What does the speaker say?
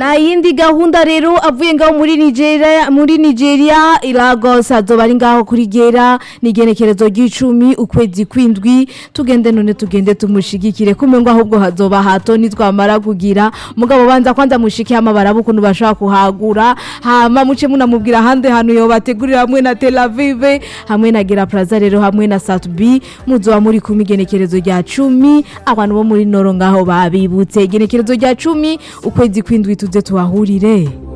na yindi gahunda rero avuye ngaho muri Nigeria muri Nigeria Lagos azoba ari ngaho kuri gera nigenekerezo ry'icumi ukwezi kwindwi tugende none tugende tumushigikire kumwe ngo ahubwo hazoba hato nitwamara kugira mugabo banza kwanza mushike amabara bukuntu bashaka kuhagura hama muce munamubwira hande hanu yo bategurira hamwe na Tel Aviv hamwe na Gera Plaza rero hamwe na Satbi muzoba muri kumwe igenekerezo rya 10 abantu bo muri Noro ngaho babibutse igenekerezo rya 10 ukwezi kwindwi tuze tuhahurire